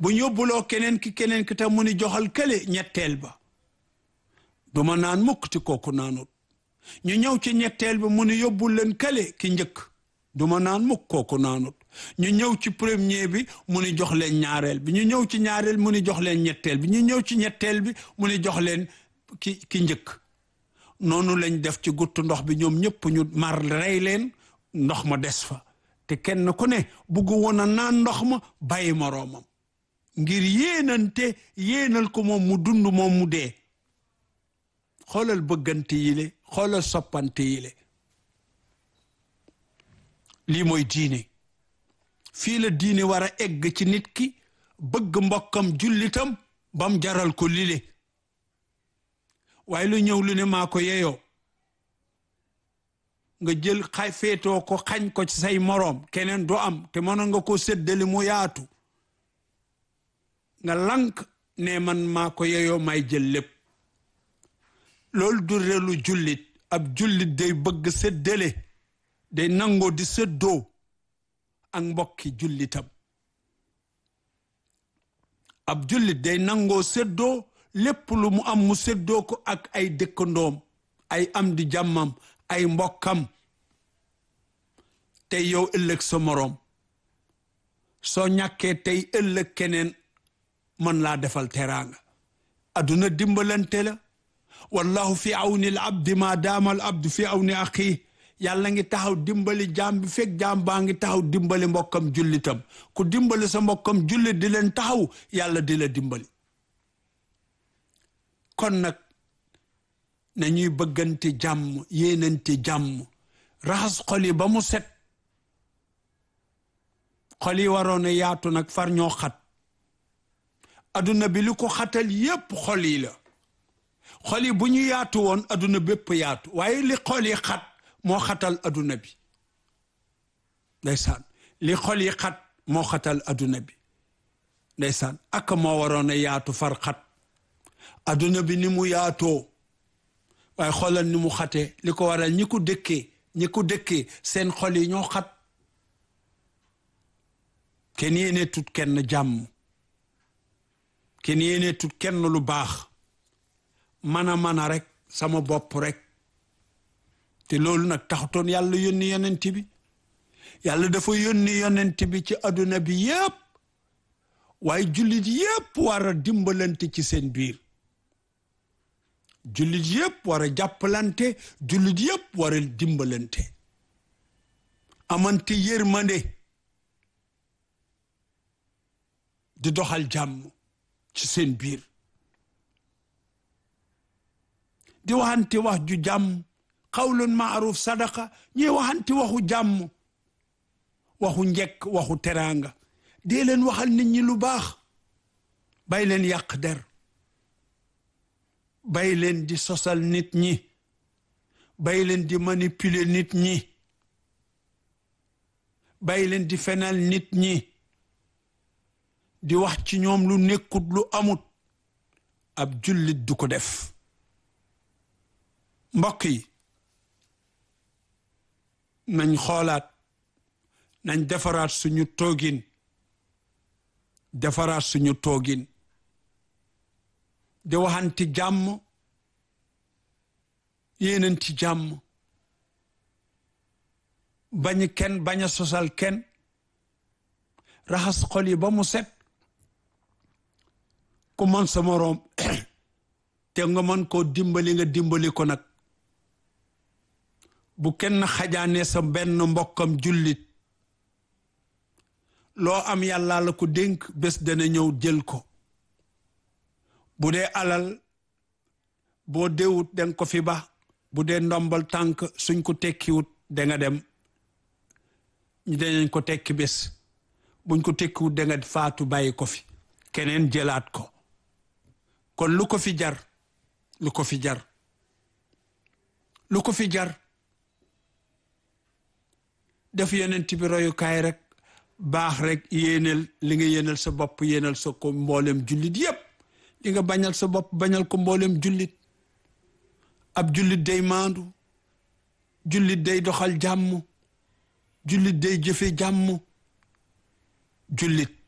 bu ñu yóbbuloo keneen ki keneen ki tam mu ni joxal kële ñetteel ba du ma naan mukk ti kooku naanut ñu ñëw ci ñetteel bi mu ni yóbbul leen kële ki njëkk du ma naan mukk kooku naanut ñu ñëw ci premier bi mu ni jox leen ñaareel bi ñu ñëw ci ñaareel mu ni jox leen ñetteel bi ñu ñëw ci ñetteel bi mu ni jox leen ki ki njëkk noonu lañ def ci guttu ndox bi ñoom ñëpp ñu mar rey leen ndox ma des fa te kenn ku ne bugg woon a naan ndox ma bàyyi moroomam ngir yéenante yéenal ko moom mu dund moom mu dee xoolal bëggante yile xoolal soppante yile lii mooy diine fii la diine war a egg ci nit ki bëgg mbokkam jullitam bam jaral ko lile waaye lu ñëw lu ne maa ko yeyoo nga jël xay féetoo ko xañ ko ci say moroom keneen du am te mënoon nga ko séddale mu yaatu nga lank ne man maa ko yeyoo may jël lépp loolu du relu jullit ab jullit day bëgg séddale day nangoo di séddoo ak mbokki jullitam ab jullit day nangoo séddoo lépp lu mu am mu séddoo ko ak ay dëkkandoom ay am di jàmmam ay mbokkam tey yow ëllëg sa moroom soo ñàkkee tey ëllëg keneen mën laa defal teraanga adduna dimbalante la wallahu fi awni al abdi ma daama al abdu fi awni axii yàlla ngi taxaw dimbali jaam bi fekk jaam baa ngi taxaw dimbali mbokkam jullitam ku dimbali sa mbokkam jullit di leen taxaw yàlla di la dimbali kon nag nañuy bëggante jàmm yéenante jàmm raxas xol yi ba mu set xol yi waroon a yaatu nag far ñoo xat adduna bi li ko xatal yépp xol yi la xol yi bu ñu yaatu woon adduna bépp yaatu waaye li xol yi xat moo xatal adduna bi ndeysaan li xol yi xat moo xatal adduna bi ndeysaan ak moo waroon a yaatu far xat adduna bi ni mu yaatoo waaye xoolal ni mu xatee li ko waral ñi ko dëkkee ñi ko dëkkee seen xol yi ñoo xat kenn yéene tut kenn jàmm kenn yéene tut kenn lu baax man a man a rek sama bopp rek te loolu nag taxutoon yàlla yónni yonent bi yàlla dafa yónni yonent bi ci adduna bi yépp waaye jullit yépp war a dimbalante ci seen biir jullit yépp war a jàppalante jullit yépp war a dimbalante amante yërmande di doxal jàmm ci seen biir di waxante wax ju jàmm xawlun maaruf sadaqa ñuy waxante waxu jàmm waxu njekk waxu teraanga dee leen waxal nit ñi lu baax bay leen yàq der bay leen di sosal nit ñi bay leen di manipuler nit ñi bay leen di fenal nit ñi di wax ci ñoom lu nekkut lu amut ab jullit du ko def mbokk yi nañ xoolaat nañ defaraat suñu toogin defaraat suñu toogin di waxanti jàmm yéenanti jàmm bañ kenn bañ a sosal kenn raxas xol yi ba mu set ku man sa moroom te nga mën koo dimbali nga dimbali ko nag bu kenn xajaane sa benn mbokkam jullit loo am yàlla la ko dénk bés dana ñëw jël ko bu dee alal boo déwut danga ko fi ba bu dee ndombal tànk suñ ko tekkiwut danga dem ñu danañ ko tekki bés buñ ko tekkiwut danga faatu bàyyi ko fi keneen jëlaat ko kon lu ko fi jar lu ko fi jar lu ko fi jar def yonent bi royukaay rek baax rek yéenal li nga yéenal sa bopp yéenal sa ko mboolem jullit yépp li nga bañal sa bopp bañal ko mboolem jullit ab jullit day maandu jullit day doxal jàmm jullit day jëfe jàmm jullit